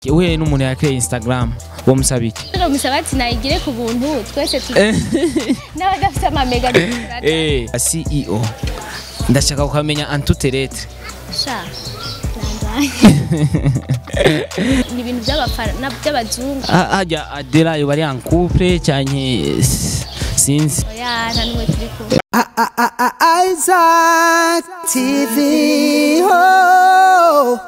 uhuye n'umuntu yakeye instagram uwo musaba iki rero musaba ati nayigire ku buntu twese tu n'abadafite amamega Eh, ceo ndashaka kukamenya antuterete sha nandaye ni ibintu by'abafana by'abazungu hajya adela yoba ari en couple cyane sinzi oya nta n'umwe turi kumwe Isaac TV. Oh.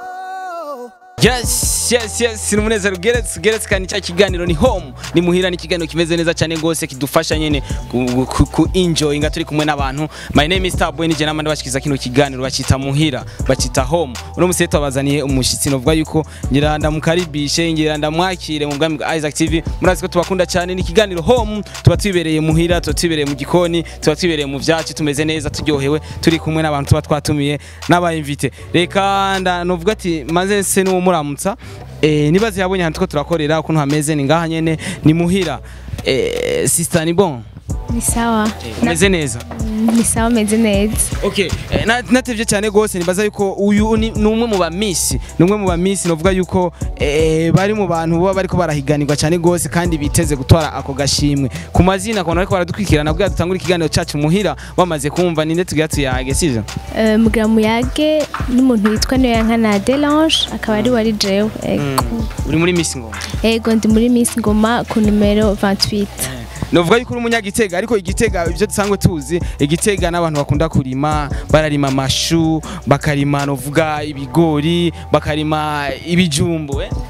yes yes yes ni umunezero ugeretse ugeretse kandi cya kiganiro ni home ni muhira ni ikiganiro kimeze neza cyane rwose kidufasha nyine ku, ku, ku enjoyinga turi kumwe n'abantu my name is Starboy nije namande bashikiza kino kiganiro bacita muhira bacita home uno musi twabazaniye umushitsi novuga yuko ngira ndamukaribishe ngira ndamwakire mu bwami bwa Isaac TV murazi ko tubakunda cyane ni ikiganiro home tuba twibereye muhira tuba twibereye mu gikoni tuba twibereye mu vyacu tumeze neza turyohewe turi kumwe n'abantu tuba twatumiye n'abayimvite reka nda novuga ati maze se n'uwo muramutsa eh, nibaze yabonye ahantu two turakorera ukuntu hameze ni ngaha nyene ni muhira eh, sister ni bon ni sawa umeze neza ni sawa meze neza Okay, eh, na- natevye cyane gose nibaza yuko uyu ni ni umwe mu bamisi ni umwe mu bamisi novuga yuko eh, bari mu bantu baba bariko barahiganirwa cyane gose kandi biteze gutwara ako gashimwe ku mazina kubona ariko baradukwikirana bwa dutangura ikiganiro cacu muhira wamaze kumva ninde tugira tuyage sivyo Eh, mugira muyage n'umuntu witwa Niyoyankana Delange akaba ari wari jewe ego uri muri Miss Ngoma ego ndi muri Miss Ngoma ku numero 28 novuga yuko uri umunyagitega ariko igitega ibyo dusanzwe tuzi igitega n'abantu bakunda kurima bararima amashu bakarima novuga ibigori bakarima ibijumbu eh?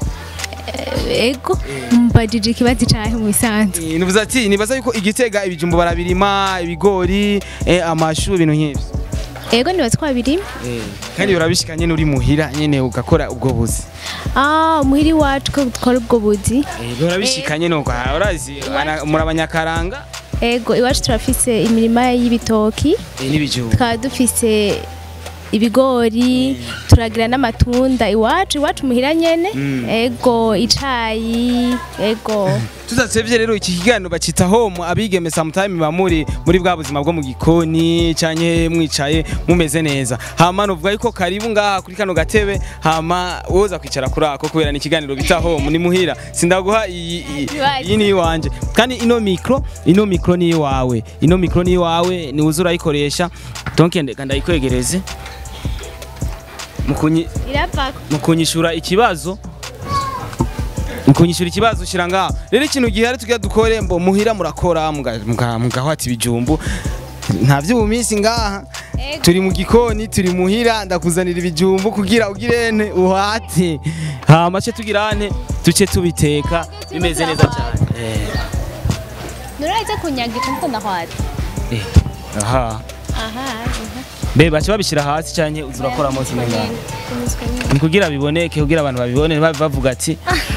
ego mbajije ikibazo cyahe mu bisanzwe Eh, nivuze ati nibaza yuko igitega ibijumbu barabirima ibigori eh, amashu ibintu nk'ibyo ego nibaza ko babiri kandi urabishika nyene uri muhira nyene ugakora ubwo buzi ah muhiri wacu ko dukora ubwo buzi Eh, urabishika nyene uko urazi ana- muri abanyakaranga ego iwacu turafise imirima y'ibitoki eh, n'ibijumbu tukaba dufise ibigori turagira n'amatunda iwacu iwacu muhira nyene ego icayi ego tudatevye rero iki kiganiro bacita home abigeme sometime bamuri muri bwa buzima bwo mu gikoni canke mwicaye mumeze neza hama novuga yuko karibu ngaha kuri kano gatebe hama woza kwicara kuri ako kubera ni ikiganiro bita home ni muhira sindaguha iyi iyi- iyi ni iwanje kandi ino mikro ino mikro ni iwawe ino mikro ni iwawe ni uza urayikoresha donc ndeka ndayikwegereze mukunyi iravako mukunyishura ikibazo mukunyishura ikibazo shira ngaho rero ikintu gihari tugira dukore mbo muhira murakora muga- muga- mugahwata ibijumbu nta vy'ubuminsi ngaha Ego. turi mu gikoni turi muhira ndakuzanira ibijumbu kugira ugirene uhate hama ce tugirane tuce tubiteka bimeze neza cyane Eh, nuraza kunyagira nkuko ndahwata eh, aha aha be baca babishira hasi canke uza urakoramo kimwe ngaho ni kugira biboneke kugira abantu babibone babe bavuga ati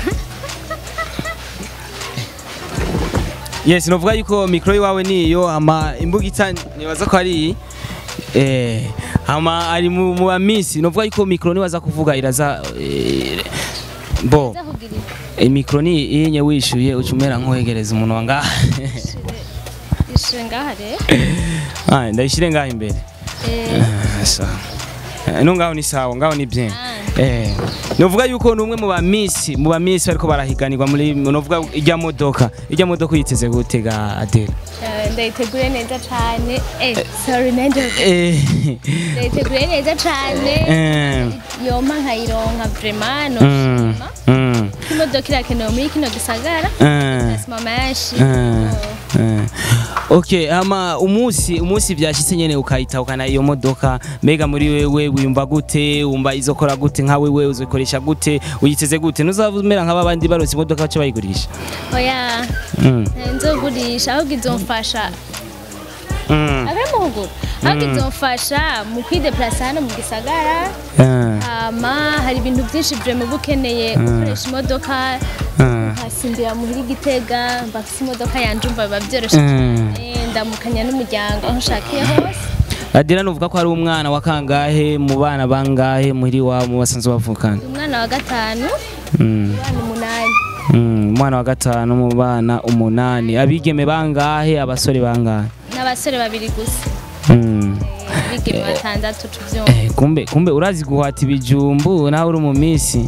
yes novuga yuko mikro iwawe niyo ama imbugita nibaza ko ari iyi. eh ama ari mu mu bamisi novuga yuko mikro nibaza kuvuga iraza eh, bo eh, mikro ni inye wishuye ucumera nkohegereza umuntu wanga ishure ngaha rero ah ndayishire ngaho imbere Eh, Ah, sawa Eh, no ngaho ni sawa ngaho ni bien eh novuga yuko ni umwe mu bamisi mu bamisi bariko barahiganirwa muri novuga ijya modoka ijya modoka uyiteze gutega Adele eh, ndayitegure neza cane eh sorry nanje eh ndayitegure neza cane eh yompa nkayironka vraiment mm, no mm, imodoka irakenewe muri kino gisagara eh, asima menshi eh, eh. okay ama umunsi umunsi byashitse nyene ukayitahukana iyo modoka mbega muri wewe wiyumva gute wumva izokora gute nka wewe uzikoresha gute uyiteze gute ntuzabumera nk'abandi baronse imodoka bace bayigurisha oya mm. nzogurisha ahubwo izomfasha mm. abe muhuguru ahubwo izomfasha mu kwideplasa hano mu gisagara eh, hama hari ibintu byinshi vraiment uba ukeneye gukoresha imodoka eh. nkasimbira muhira igitega mbafise imodoka yanje umva biba byoroshe Mm. cyane ndamukanya n'umuryango aho nshakiye hose Adela nuvuga ko ari umwana wa kangahe mu bana bangahe muri wa mu basanzwe bavukana umwana wa gatanu mm. abana umunani mm. umwana wa gatanu mu bana umunani abigeme bangahe abasore bangahe n'abasore babiri gusa mm. abigeme batandatu tuvyumva eh, kumbe kumbe urazi guhata ibijumbu nawe uri mu misi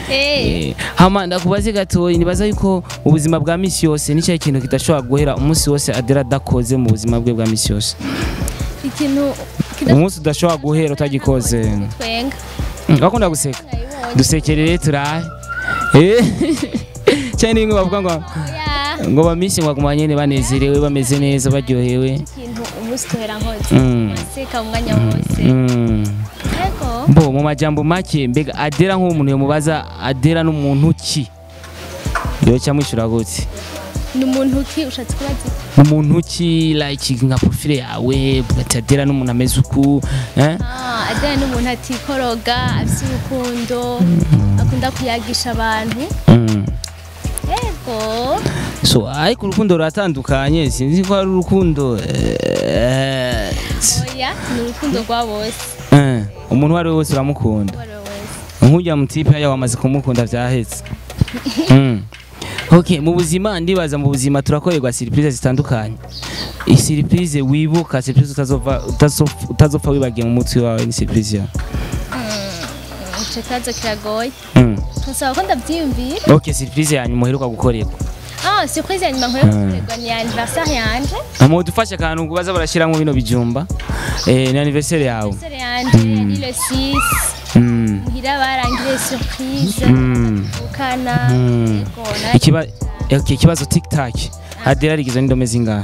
Eh. Eh, hama ndakubaze gatoyi nibaza yuko mu buzima bwa misi yose ni cyahe kintu kidashobora guhera umunsi wose adera adakoze mu buzima bwe bwa misi yose ikintu kidashobora umunsi udashobora guhera utagikoze twenga Mm, bakunda guseka nayibonye dusekerere turahe Eh, cyane ni bimwe bavuga ngo oya ngo bamisi ngo baguma nyene banezerewe bameze neza baryohewe ikintu umunsi tuhera nkoze Mm. waseka umwanya wose Mm. ariko mbo mu majambo make mbega adera nk'umuntu yomubaza adera n'umuntu ki yoca mwishyura gute ni umuntu ki ushatse kubaza umuntu ki like nka profile yawe ati adera n'umuntu ameze uku eh? Ah, adana n'umuntu atikoroga afite urukundo akunda kuyagisha abantu mm. yego so ariko urukundo ruratandukanye sinzi ko ari urukundo eh, oya ni urukundo rwa bose eh, umuntu uwo ari we wese uramukunda uwo ari we wese nk'ujya mu tipe haya wamaze kumukunda byahetse mm. ok mu buzima ndibaza mu buzima turakorerwa surprise zitandukanye surprise wibuka surprise utazova utazopfa- utazopfa wibagiye mu mutwe wawe ni surprise yawe icyo kibazo kiragoye mm. tusaba ko ndabyiyumvira ok surprise yanyu muheruka gukorerwa ah surprise ya nyuma nkwiye gukorerwa ni anniversaire yanje mu dufashe akantu baza barashyiramo bino bijumba eh, ni anniversaire yawe anniversaire yanje yari le 6 mm. muhira barangire surprise Mm. ukana Mm. yego Ikiba, okay, ikibazo tiktak adera rigizwe n'indome zingahe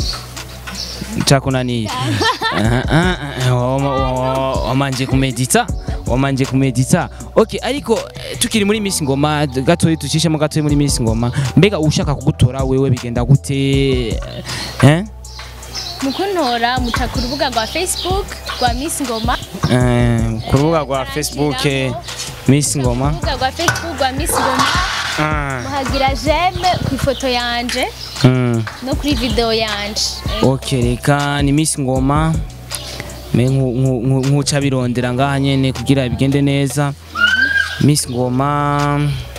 cakunaniye Aha, ah, ah, wama- wa- wamanje kumedita wamanje kumedita okay ariko eh, tukiri muri Miss Ngoma gatoyi tucishemo gatoyi muri Miss Ngoma mbega ushaka kugutora wewe bigenda gute eh mukuntora muca ku rubuga rwa facebook rwa miss ngoma Eh, ku rubuga rwa Facebook eh, Miss Ngoma urubuga rwa facebook rwa miss ngoma Ah, muhagira jeme ku ifoto yanje mm. no kuri video yanje ok reka ni Miss Ngoma me nku- nku- nku- nkuca birondera ngaha nyene kugira bigende neza Miss Ngoma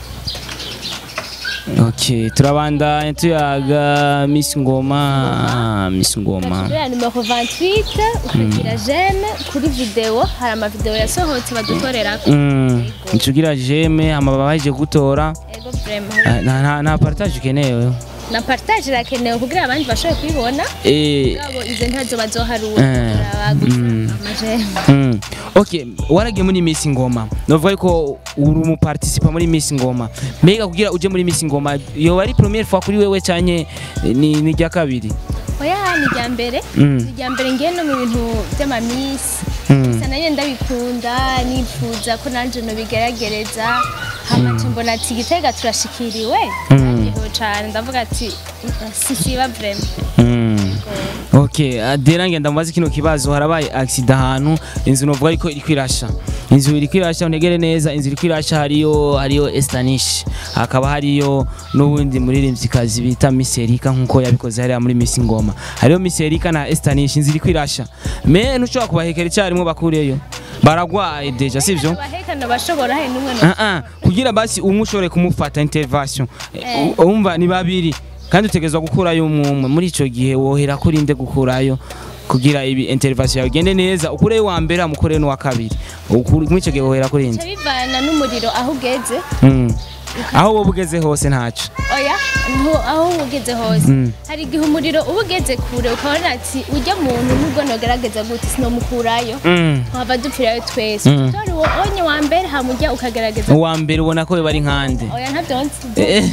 ok turabandanya tuyaga Miss Ngoma Miss Ngoma kubera numero 28 ukagira jeme kuri video hari amavideo yasohotse badukorerako Mm, tugira jeme amababa baje gutora ego vraiment Ah, nta nta- nta partage ukenewe na partage irakenewe kugira abandi bashobore kubibona eh ngabo izo ntazo bazoharura Eh, bagusa mm. amajeme Mm. ok waragiye muri Miss Ngoma novuga yuko uri umuparticipa muri Miss Ngoma mbega kugira uje muri Miss Ngoma yoba ari première fois kuri wewe canke ni ni rya kabiri oya ni irya mbere Mm. ni irya mbere ngiye no mu bintu by'amamisi Mm. gusa nanjye ndabikunda nifuza ko nanjye nobigeragereza hamaca mbona ati gitega turashikiriwe ndabyiho cane ndavuga ati sisiba vraiment Mm. ok adera ngenda mubaze kino kibazo harabaye accident ahantu inzu novuga yuko iriko irasha inzu iriko irasha untegere neza inzu iriko irasha hariyo hariyo Estanish hakaba hariyo n'ubundi muririmvyikazi bita Miss Erika nkuko yabikoze hariya muri Miss Ngoma hariyo Miss Erika na Estanish inzu iriko irasha me ntushobora kubahekera icyarimwe bakureyo baragwaye deja sivyo abahekana bashobora hari n'umwe no Ah, ah, kugira basi umwe ushobore kumufata intervention Eh. U- umva ni babiri kandi utegerezwa gukurayo umwe umwe muri ico gihe wohera kuri nde gukurayo kugira ibi intervention yawe igende neza ukureyo wa mbere amukore n'uwa kabiri Ukuri- muri ico gihe wohera kuri nde bica bivana n'umuriro aho ugeze Mm. aho wowe ugeze hose ntaco oya ntu- aho uba ugeze hose Mm. hari igihe umuriro uba ugeze kure ukabona ati ujya muntu nubwo nogerageza gute sinomukurayo Mm. twaba dupfirayo twese Mm. utori uwo onye wa mbere hamujya ukagerageza uwa mbere ubona ko bari nkande oya ntabyo nzi Eh,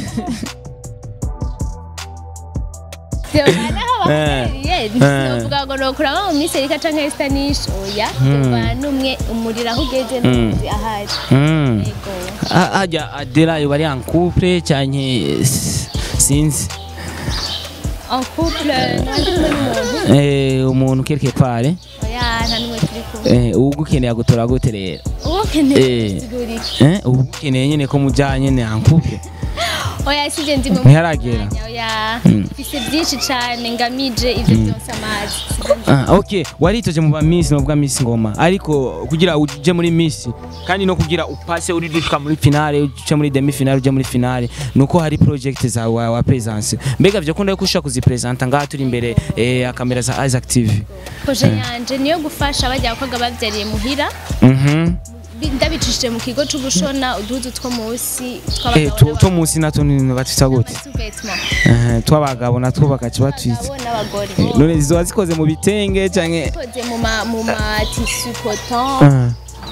naho Eh. bahagarariye Eh. sinovuga ngo nokuramo mu minsi erika canke estanisha oya bivana n'umwe umuriro aho ugeze ntuzi ahari mm. yego Ah, harya adera yoba ari en couple canke s- sinzi en couple nandi kumwe n'umuntu Eh, umuntu quelque part eh? oya nta n'umwe turi kumwe Eh, ugukeneye agutora gute rero uwo keneye Eh. kusigura iki Eh, ugukeneye nyene ko mujanye nyene en couple oya sije ndi mu Ntiharagera. mwanya, oya Mm. mfise byinshi cane ngamije ivyo byose amazi Sije ndi- Ah, ok waritoje mu ba miss novuga miss ngoma ariko kugira uje muri miss kandi no kugira upase uri dushika muri finale uje muri demi finale uje muri finale nuko hari project za wa, wa presence mbega vyo kunda yuko ushaka kuzipresenta ngaha turi imbere eh, ya kamera za Isaac TV proje yanje niyo gufasha bajya abakobwa bavyariye muhira mhm Bi- ndabicishije mu kigo c'ugushona uduhuzu two munsi Eh, tu- two munsi natwo ni batwita gute tw'abagabo Eh, tw'abagabo natwo bagaca batwita n'abagore Eh, none zizoba zikoze mu bitenge canke koze mu ma mu ma tissu coton Ah,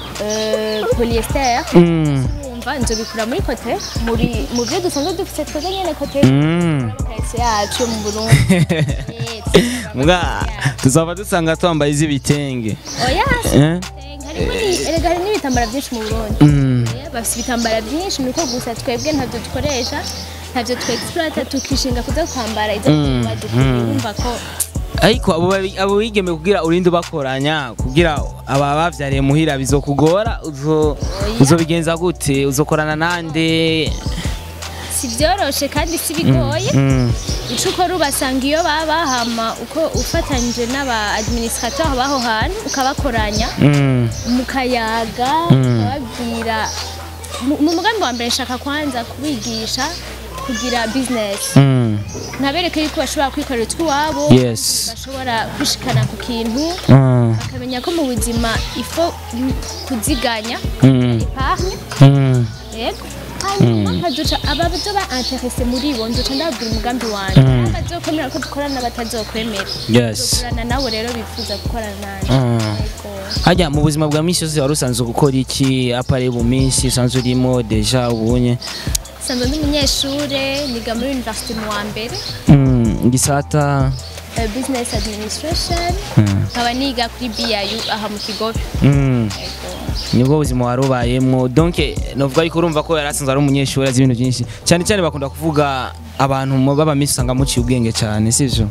euh, polyester mm, urumva nzobikura muri kote muri mu byo dusanzwe dufite twebwe nyene kote mm. kahise yacu yo mu Burundi Eh, tuzakora muga amakote tuzaba dusanga twambaye iz'ibitenge yacu. oya Eh? harimo ni- erega hari n'ibitambara byinshi mu Burundi Mm. Eh, bafite ibitambara byinshi nuko gusa twebwe ntabyo dukoresha ntabyo twexploita tukishinga kuza kwambara izo Mm, badukwiye mm. urumva ko ariko abo babi- abo bigeme kugira urinde ubakoranya kugira aba bavyariye muhira bizokugora uzo uzobigenza gute uzokorana nande si byoroshe kandi si bigoye Mm, ico ukora ubasanga iyo baba hama uko ufatanyije n'aba administrateur baho hantu ukabakoranya mm, mukayaga Mm. ukababwira mu mu mugambi wa mbere nshaka kwanza kubigisha kugira business mm. ntabereke yuko bashobora kwikorera utw'iwabo yes bashobora kwishikana ku kintu Mm, bakamenya ko mu buzima ifo kuziganya mm, epargne mm, yego hanyuma nkaduca abazoba interese muri bo nduca ndababwira umugambi wanjye Mm. abazokwemera ko dukorana n'abatazokwemera yes dukorana nabo rero bifuza gukorana nanjye Mm. Yego. harya mu buzima bwa misi yose wari usanzwe gukora iki apare mu minsi usanzwe urimo deja ubunye nsanzwe ndi umunyeshure niga muri university mu wa mbere Mm, gisata eh, business administration Mm. nkaba niga kuri BIU aha mu kigobe Mm. Yego. nibwo buzima wari ubayemwo donc novuga ariko urumva ko yari asanzwe ari umunyeshuri azi ibintu byinshi cyane cyane bakunda kuvuga abantu mu baba misi usanga muciye ubwenge cyane sivyo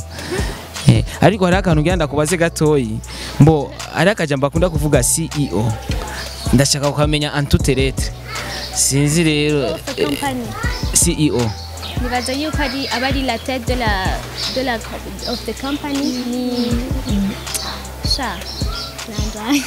Eh, ariko hari akantu ngira ndakubaze gatoyi mbo hari akajambo bakunda kuvuga CEO ndashaka kukamenya antuterete sinzi rero Of a company CEO nibaza yuko ari aba ari la tête de la de la of the company ni sha nandaye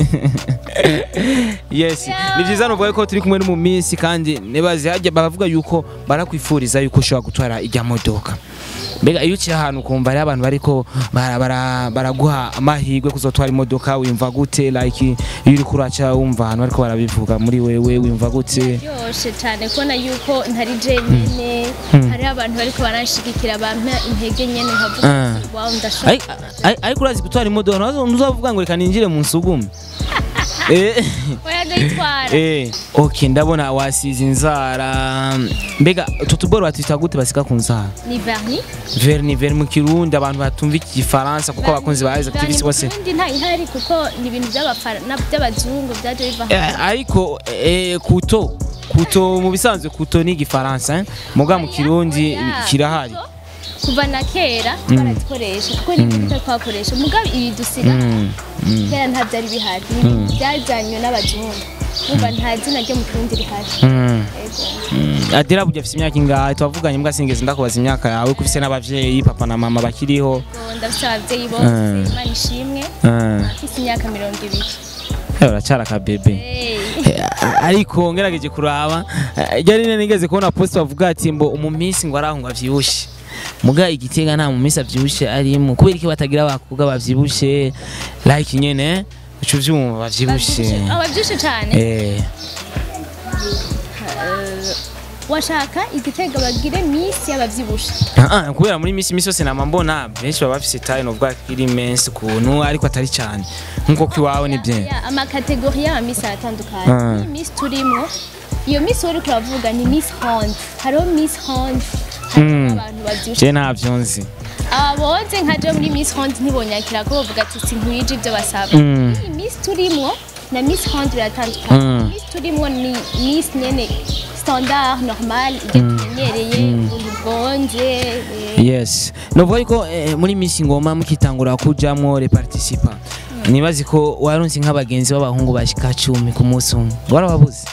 yes ni byiza nuvuga ko turi kumwe no mu minsi kandi nibaze hajya baravuga yuko barakwifuriza yuko ushobora gutwara ijya modoka mbega iyo uciye ahantu ukumva hariho abantu bariko bara- bara- baraguha amahirwe kuzotwara imodoka wimva gute like iyo uri kuraca wumva ahantu bariko barabivuga muri wewe wimva gute byoshe cyane kubona yuko ntari jenyine hariho abantu bariko baranshigikira bampa intege nyene nkavuga Ah. ati, wow ndashaka Ai- ai- ariko urazi gutwara imodoka ntuzavuga ntuzavuga ngo reka ninjire mu nsugume Eh. oya ndayitwara Eh, okay ndabona wasize inzara mbega utu tuboro batwita gute basika ku nzara ni verni verni verni mu kirundi abantu batumva igifaransa kuko abakunzi ba Isaac TV bose ubundi nta ihari kuko ni ibintu by'abafara na- by'abazungu byaje biva Eh, ariko eh, kuto kuto mu bisanzwe kuto ni igifaransa eh? muga mu kirundi Oya, kirahari kuko kuva na kera barazikoresha kuko ni ibintu twakoresha mugabo ibi dusiga Mm, mm, kera nta byari bihari ni ibintu byajyanywe n'abazungu umva nta zina ryo mu kirundi rihari mm, Yego. mm. adira burya afite imyaka ingahe twavuganye mbwa sinigeze ndakubaza imyaka yawe ko ufite n'abavyeyi papa na mama bakiriho Ubwo ndafite ababyeyi bose Mm. imana ishimwe Eh, mfite imyaka mirongo ibiri eh, uracyari akabebe Hey. Eh, ariko ngerageje kuraba eh, ryari nene nigeze kubona post bavuga ati mbo mu minsi ngo araho ngo avyibushe muga igitega nta mu minsi avyibushe arimo kubera iki batagira abakobwa bavyibushe like nyene uca uvyumva bavyibushe Bavyibushe- ah, bavyibushe cyane eh washaka igitega bagire misi y'abavyibushe ah, ah, kubera muri misi misi yose nama mbona benshi baba bafise taille novuga ko iri menshi kuntu ariko atari cyane nkuko kwiwawe ni bien Ya, amakategori y'amamisi aratandukanye Ah. iyi misi turimo iyo misi wari turavuga ni misi honde hariho misi honde hariho Mm. abantu bavyibushe je ntavyo nzi aboze nkaje muri misi honde ntibonyakira ko bavuga ati sinkwije ibyo basaba Mm. iyi misi turimo na misi honde biratandukanye Mm. misi turimo ni misi nyene standard normal ibyo tumenyereye ubuntu bwonje eh, yes novuga yuko eh, muri misi ngoma mukitangura kujamwo le participa nibazi ko waronse nk'abagenzi b'abahungu bashika cumi ku munsi umwe warababuze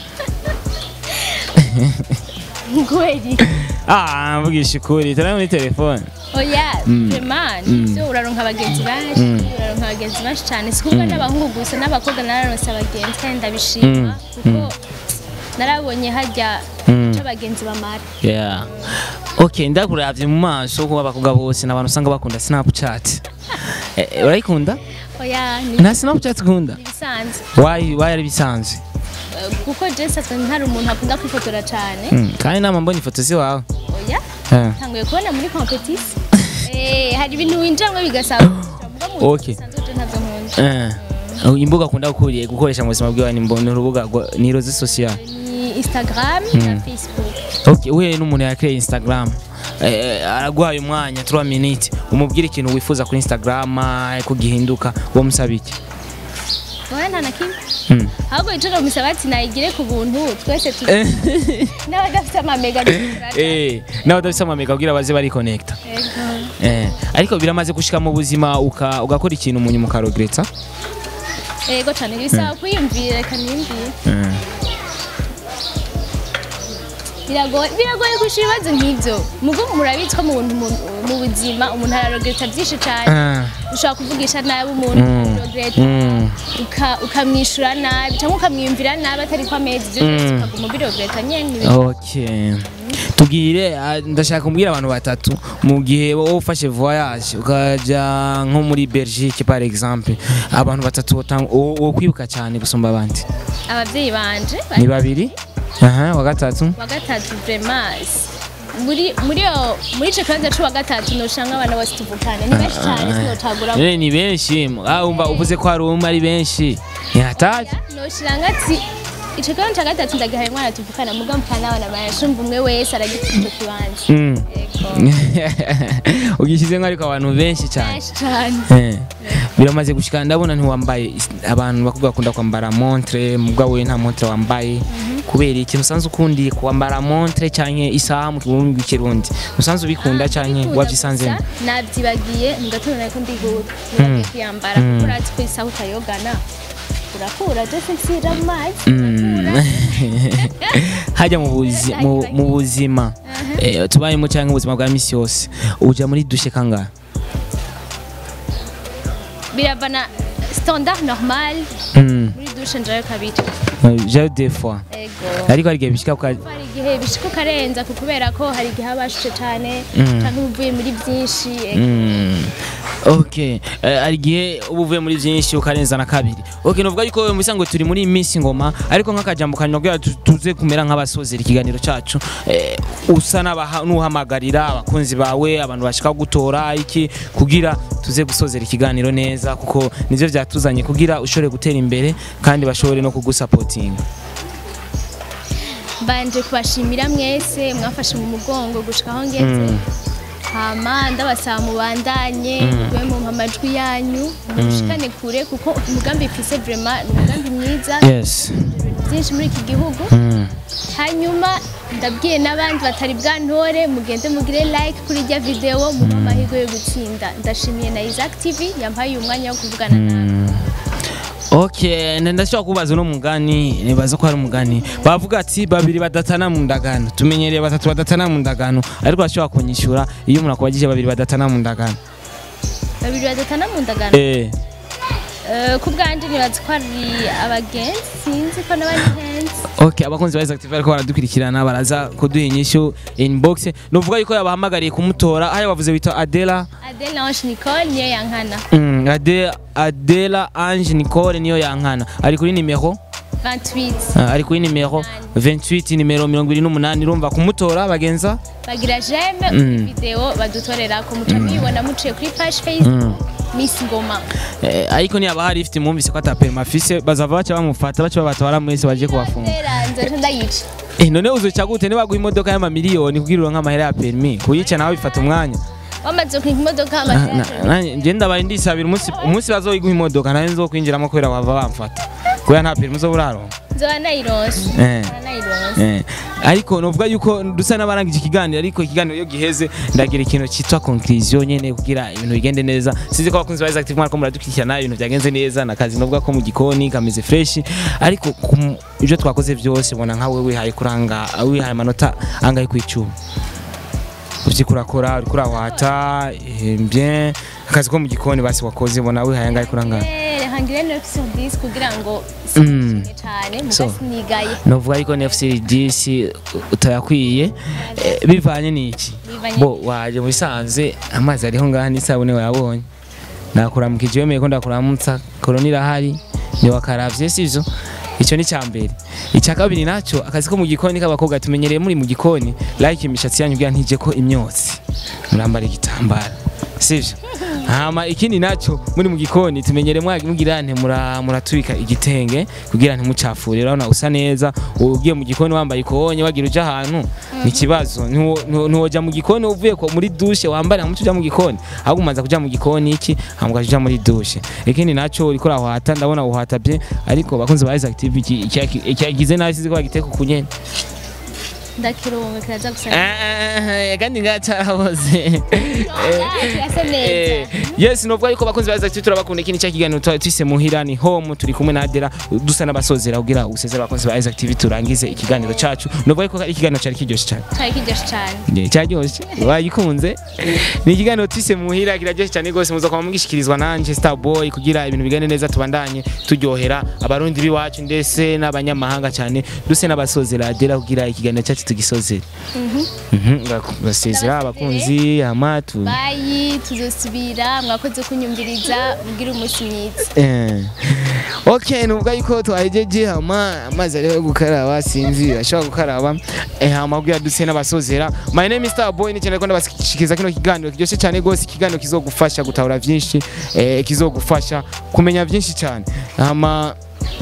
ngweri ah mvugisha ukuri turi muri telefone oya vraiment nivyo uraronka abagenzi benshi uraronka abagenzi benshi cyane si kuvuga n'abahungu gusa n'abakobwa nararonse abagenzi kandi ndabishima kuko narabonye hajya Mm. ico abagenzi bamara yeah okay ndakuravye mu maso kuba abakobwa bose n'abantu usanga bakunda snapchat Eh, eh, urayikunda oya ni nta snapchat ukunda ibisanzwe wayi wayi ari bisanzwe Eh, kuko je sasa ntari umuntu akunda kwifotora cyane Mm, kandi nama mbona ifoto si wawe oya Eh. tanguye kubona muri competition eh hari ibintu winjamwe bigasaba Okay. ntabyo nkunda Eh. imbuga akunda gukuriye gukoresha mu buzima bwiwe ni mbo- ni urubuga rwa- ni roze social ni instagram na facebook okay uhuye n'umuntu yakreye instagram eh, araguhaye umwanya 3 minutes umubwire ikintu wifuza kuri instagram eh, ko gihinduka uwo musaba iki oya nta na kimwe Mm. ahubwo icyo musaba ati nayigire ku buntu twese tu Eh. n'abadafite amamega dukora eh nawe udafise amamega kugira baze bari connecta eh ariko biramaze gushika mu buzima uka- ugakora ikintu umuntu mukarogretsa yego cyane bisaba kwiyumvira reka niyumvire eh. biragoye biragoye gushira ibibazo nk'ibyo mugo murabizi ko mu buntu mu- mu buzima umuntu ararogreta byinshi cyane Ah. ushobora kuvugisha nabi umuntu Mm. urogreta Mm. uka- ukamwishyura nabi cyangwa ukamwiyumvira nabi atari ko amezi ibyo byose ukaguma ubirogreta nyine Okay. Tubwire ah, ndashaka kumbwira abantu batatu mu gihe wowe ufashe voyage ukaja nko muri Belgique par exemple abantu batatu wotan- wo wo kwibuka cyane gusumba abandi ababyeyi banje ni babiri aha wa gatatu wa gatatu vremas muri muri yo muri ico kibanza c'uwa gatatu noshanga abana bose tuvukane ni benshi cyane sinotagura Eh, ni benshi ah umva uvuze ko hari umwe ari benshi ni hatari noshiranga ati ico kibanza ca gatatu ndagihaye umwana tuvukana muga mupana abana banje umva umwe wese aragifite ico kibanza Mm. Yego. ugishyize ariko abantu benshi cyane benshi cyane Eh, biramaze gushika ndabona ntiwambaye is- abantu bakubwa bakunda kwambara montre mubwa we nta montre wambaye kubera ikintu usanzwe ukundi kwambara montre canke isaha mu kirundi rw'ikirundi usanzwe ubikunda canke Ndikunda wavyisanze gusa, navyibagiye mu gatondo nariko ndihuta nibagiye kwiyambara kuko urazi ko isaha utayogana urakura byose nsira mu mazi urakura hajya mu buzi- mu- mu buzima eh, tubayemo canke ubuzima bwa misi yose uja muri dushe kangahe biravana standard normal Mm, muri dushe njayo kabiri jayo des fois ego ariko hari igihe bishika uka- hari igihe bishika ukarenza ku kubera ko hari igihe haba hashushe cyane Mm. cyangwa uvuye muri byinshi ego. Mm. Okay, eh, hari igihe uba uvuye muri byinshi ukarenza na kabiri. Okay, novuga yuko mu bisanzwe turi muri Miss Ngoma ariko nk'akajambo kanyuma kugira tu- tuze kumera nk'abasozera ikiganiro cacu eh, usa n'abaha- n'uhamagarira abakunzi bawe abantu bashaka gutora iki kugira tuze gusozera ikiganiro neza kuko nivyo vyatuzanye kugira ushobore gutera imbere kandi bashobore no kugusapotinga. mbanje kubashimira mwese mwafashe mu mugongo gushika aho ngeze hama ndabasaba mubandanye mube mu amajwi yanyu mushikane kure kuko umugambi mfise vraiment ni umugambi mwiza Yes. ibintu byinshi muri iki gihugu Mm. hanyuma ndabwiye n'abandi batari bwantore mugende mugire like kuri irya video muhe amahirwe yo gutsinda ndashimiye na Isaac TV yampaye uyu mwanya wo kuvugana nawe Okay, nda- ndashobora kubaza uno mugani nibaza ko hari umugani bavuga ati babiri badatana mu ndagano tumenyereye batatu badatana mu ndagano ariko bashobora kunyishura iyo umuntu akubagije babiri badatana mu ndagano babiri badatana mu ndagano eh Eh, ku bwanjye nibaza ko ari abagenzi sinzi ko n'abagenzi okay abakunzi ba Active ariko baradukurikirana baraza kuduha inyishu inbox novuga yuko yabahamagariye kumutora aho bavuze wita Adela Adele Ange Nicole niyo yankana mm, Ade, Adela Ange Nicole niyo yankana ari kuri nimero 28 uh, ari kuri nimero 28 nimero 28 urumva kumutora bagenza bagira jeme Mm. video badutorera ko muca mubibona muciye kuri page Facebook Miss Ngoma Eh, ariko ntiyaba hari ifite mwumvise ko ataperima afise bazava baca bamufata baca babatwara mwese baje kubafunga Ndera nzoca ndayica eh, none uzoca gute nibaguha imodoka y'amamiliyoni kugira uronke amahera ya perimi kuyica nawe bifata umwanya wamaze kunika imodoka Na- amazina na- nje ndabaye ndisabira umunsi umunsi bazoyiguha imodoka nawe nzokwinjiramo kubera bava bamfata kubera nta perimi uzoba uraronka nzoba nayironse Eh. Nzoba nayironse Eh, ariko novuga yuko dusa n'abarangije ikiganiro ariko ikiganiro iyo giheze ndagira ikintu cyitwa conclusion nyene kugira ibintu bigende neza sinzi ko abakunzi ba Isaac TV mwariko muradukurikirana ibintu byagenze neza na kazi novuga ko mu gikoni kameze fresh ariko ku m- ibyo twakoze byose bona nkawe wihaye kuranga wihaye amanota angahe ku icumi uvyi kurakora uriko urawata eh, bien akazi ko mu gikoni basi wakoze bona wihaye angahe kuranga Eh, hangire 9 sur 10 kugira ngo Mm. sinishimye cyane So. muga sinigaye novuga yuko nefcdc utayakwiye eh, bivanye n'iki Bivanye bo waje mu bisanzwe amazi ariho ngaha n'isabune wayabonye nakuramukije wemeye ko ndakuramutsa korona irahari ntiwakaravye sivyo icyo ni cyambere icya kabiri nacyo akazi ko mu gikoni k'abakobwa tumenyereye muri mu gikoni like imishatsi yanyu bwa ntije ko imyotsi murambara igitambara sivyo hama ikindi nacyo muri mu gikoni tumenyereye mwagi mugira nte mura muratubika igitenge kugira ntimucafure urabona usa neza ugiye mu gikoni wambaye ikonye wagira uja ahantu ni ikibazo Ntiwo- ntiwo- ntiwoja mu gikoni uvuye ko muri dushe wambara hamwe uja mu gikoni ahubwo umanza kuja mu gikoni iki hama ukaja muri dushe ikindi nacyo uriko urahwata ndabona uhatabye ariko bakunze ba Isaac TV iki- iki- icyagize nabi sizi ko bagiteka kunyene ndakirunga kiraza gusa Ah, kandi ngacaraboze kirasa neza yes novuga yuko bakunzi baza ati turabakunda ikindi cya kiganiro twa- twise muhira ni home turi kumwe na Adela dusa n'abasozera kugira usezera abakunzi ba Isaac TV turangize ikiganiro cacu novuga yuko ari ikiganiro cari kiryoshye cyane cyari kiryoshe cyane Yeah, cyaryoshye wagikunze ni ikiganiro twise muhira kiraryoshye cyane rwose muza kwama mugishikirizwa nanje Starboy kugira ibintu bigane neza tubandanye turyohera abarundi biwacu ndetse n'abanyamahanga cyane duse n'abasozera Adela kugira ikiganiro cyacu tugisozere Mhm, ngasezera abakunzi amatu bayi tuzosubira mwakoze kunyumviriza mugira umunsi mwiza Eh. Okay, nuvuga yuko twahejeje hama amazi ariho yo gukaraba sinzi ashobora gukaraba eh, hama kugira duse n'abasozera my name is Starboy nicyane ko ndabashikiza kino kiganiro kiryoshye cyane gose ikiganiro kizogufasha gutahura byinshi eh, kizogufasha kumenya byinshi cyane hama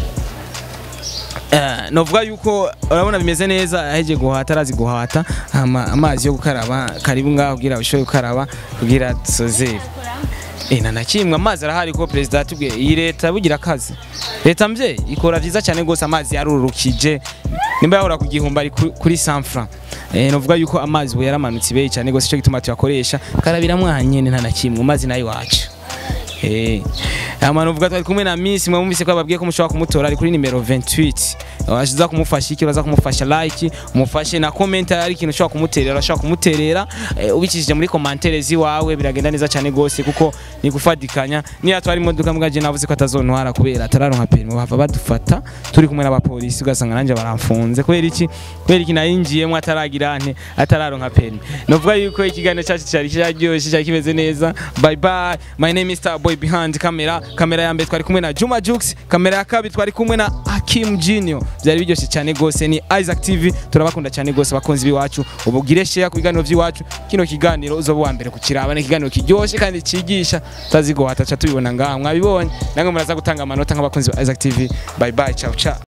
Uh, novuga yuko urabona bimeze neza aheje guhata arazi guhata hama amazi yo gukaraba karibu ngaho kugira ushobore gukaraba kugira dusozere Eh na nakimwe amazi arahari ko president atubwiye iyi leta bugira akazi leta mvye ikora vyiza cyane gose amazi yarurukije nimba yahora ku gihumbi ari ku- kuri 100 francs eh novuga yuko amazi ubu yaramanutse ibeyi cyane gose cyo gituma tuyakoresha karabira mwanyene nta nakimwe amazi nayo wacu Eh, ama novuga twari kumwe na Miss mwe mumvise ko babwiye ko mushobora kumutora ari kuri nimero 28 washiza kumufasha iki uraza kumufasha like umufashe na comment ari ikintu ushobora kumuterera urashobora kumuterera eh, ubikishije muri commentaire ziwawe biragenda neza cyane gose kuko ni gufadikanya niya twari imodoka mwaje navuze ko atazontwara kubera atararonka permis bava badufata turi kumwe n'abapolisi ugasanga nanje baramfunze kubera iki kubera iki nayinjiyemo ataragira nte atararonka permis novuga yuko ikiganiro cyacu cyari cyaryoshye cyari kimeze neza bye bye my name is Starboy behind camera kamera ya mbere twari kumwe na Juma Jux kamera ya kabiri twari kumwe na Hakim Junior byari biryoshye cyane gose ni Isaac TV turabakunda cyane gose bakunzi biwacu ubugire share ku biganiro by'iwacu kino kiganiro uzoba wa mbere kukiraba ni ikiganiro kiryoshye kandi cigisha tazigo hatacha tubibona ngaha mwabibonye namwe muraza gutanga amanota nk'abakunzi ba Isaac TV bye bye ciao ciao